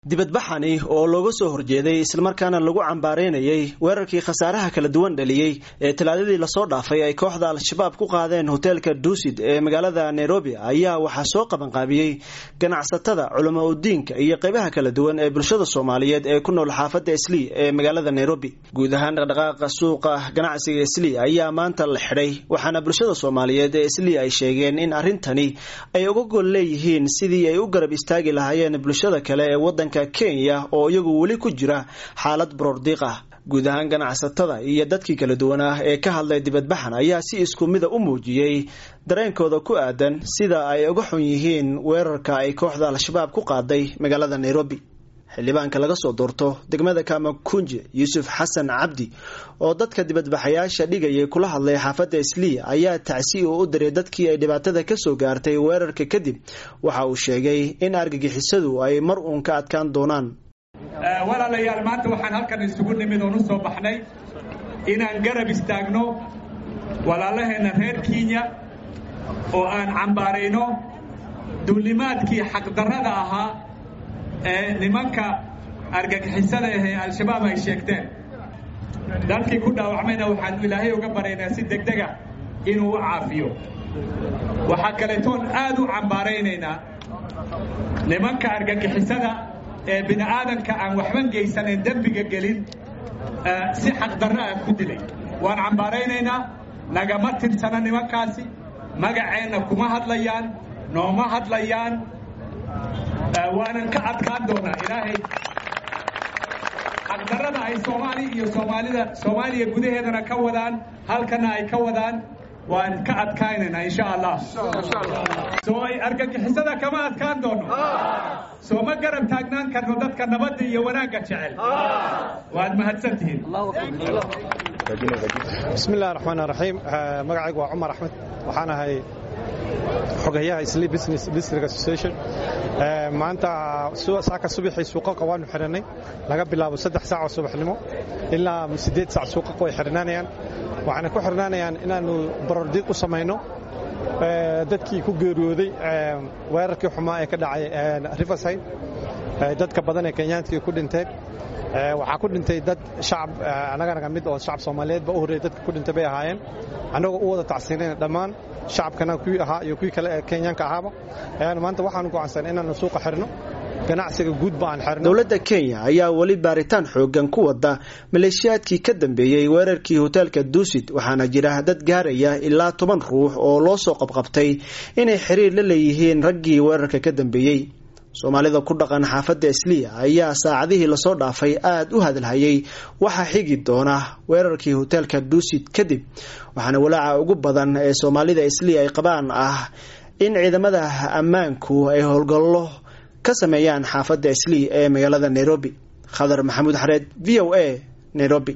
dibadbaxani oo looga soo horjeeday islamarkaana lagu cambaareynayay weerarkii khasaaraha kala duwan dhaliyey ee talaadadii lasoo dhaafay ay kooxda al-shabaab ku qaadeen hoteelka duusid ee magaalada nairobi ayaa waxaa soo qabanqaabiyey ganacsatada culamo udiinka iyo qeybaha kala duwan ee bulshada soomaaliyeed ee ku nool xaafadda islii ee magaalada nairobi guud ahaan dhaqdhaqaaqa suuqa ganacsiga islii ayaa maanta la xidhay waxaana bulshada soomaaliyeed ee islii ay sheegeen in arrintani ay uga gol leeyihiin sidii ay u garab istaagi lahaayeen bulshada kale ee wadanka kenya oo iyagu weli ku jira xaalad baroordiiq ah guud ahaan ganacsatada iyo dadkii kala duwan ah ee ka hadlay dibadbaxan ayaa si isku mida u muujiyey dareenkooda ku aadan sida ay uga xun yihiin weerarka ay kooxda al-shabaab ku qaaday magaalada nairobi xildhibaanka laga soo doorto degmada kamakunje yuusuf xasan cabdi oo dadka dibadbaxayaasha dhigayay kula hadlay xaafadda islii ayaa tacsi uu u diray dadkii ay dhibaatada kasoo gaartay weerarka kadib waxa uu sheegay in argagixisadu ay mar uun ka adkaan doonaan walaalayaal maanta waxaan halkan isugu nimid oon u soo baxnay inaan garab istaagno walaalaheenna reer kenya oo aan cambaarayno duulimaadkii xaqdarrada ahaa ee nimanka argagixisada ahee al-shabaab ay sheegteen dalkii ku dhaawacmayna waxaanu ilaahay uga baraynaa si degdega inuu u caafiyo waxaa kaleetoon aad u cambaaraynaynaa nimanka argagixisada ee bini aadanka aan waxban gaysanayn dembiga gelin si xaqdarro ah ku dilay waan cambaaraynaynaa nagama tirsana nimankaasi magaceenna kuma hadlayaan nooma hadlayaan waanan ka adkaan doonaa ilaahay xaqdarrada ay soomaali iyo soomaalida soomaaliya gudaheedana ka wadaan halkana ay ka wadaan waan ka adkaynaynaa insha allah soo ay argagixisada kama adkaan doono soo ma garab taagnaan karno dadka nabadda iyo wanaagga jecel waad mahadsantihiin bismi illahi raxmaan raxiim magacaygu waa cumar axmed waxaan ahay xogayaha isli business district association maanta saaka subaxii suuqaqa waanu xidhannay laga bilaabo saddex saac oo subaxnimo ilaa siddeed saac suuqaqa way xidhnaanayaan waxaana ku xidhnaanayaan inaannu barordiiq u samayno dadkii ku geeriyooday weerarkii xumaa ee ka dhacay riverside dadka badan ee kenyaantkii ku dhinteen waxaa ku dhintay dad shacab annaganaga mid oo shacab soomaaliyeedba u horreeyay dadka ku dhintay bay ahaayeen annagoo u wada tacsiinayna dhammaan shacabkana kuwii ahaa iyo kuwii kale ee kenyaanka ahaaba ayaanu maanta waxaanu go'aansan inaannu suuqa xidhno ganacsiga guudba aan xidhno dowladda kenya ayaa weli baaritaan xoogan ku wada maleeshiyaadkii ka dambeeyey weerarkii hoteelka duusid waxaana jira dad gaaraya ilaa toban ruux oo loo soo qabqabtay inay xiriir la leeyihiin raggii weerarka ka dambeeyey soomaalida ku dhaqan xaafadda isliya ayaa saacadihii lasoo dhaafay aada u hadalhayay waxaa xigi doona weerarkii hoteelka duusid kadib waxaana walaaca ugu badan ee soomaalida isliya ay qabaan ah in ciidamada ammaanku ay howlgallo ka sameeyaan xaafadda islii ee magaalada nairobi khadar maxamuud xareed v o a nairobi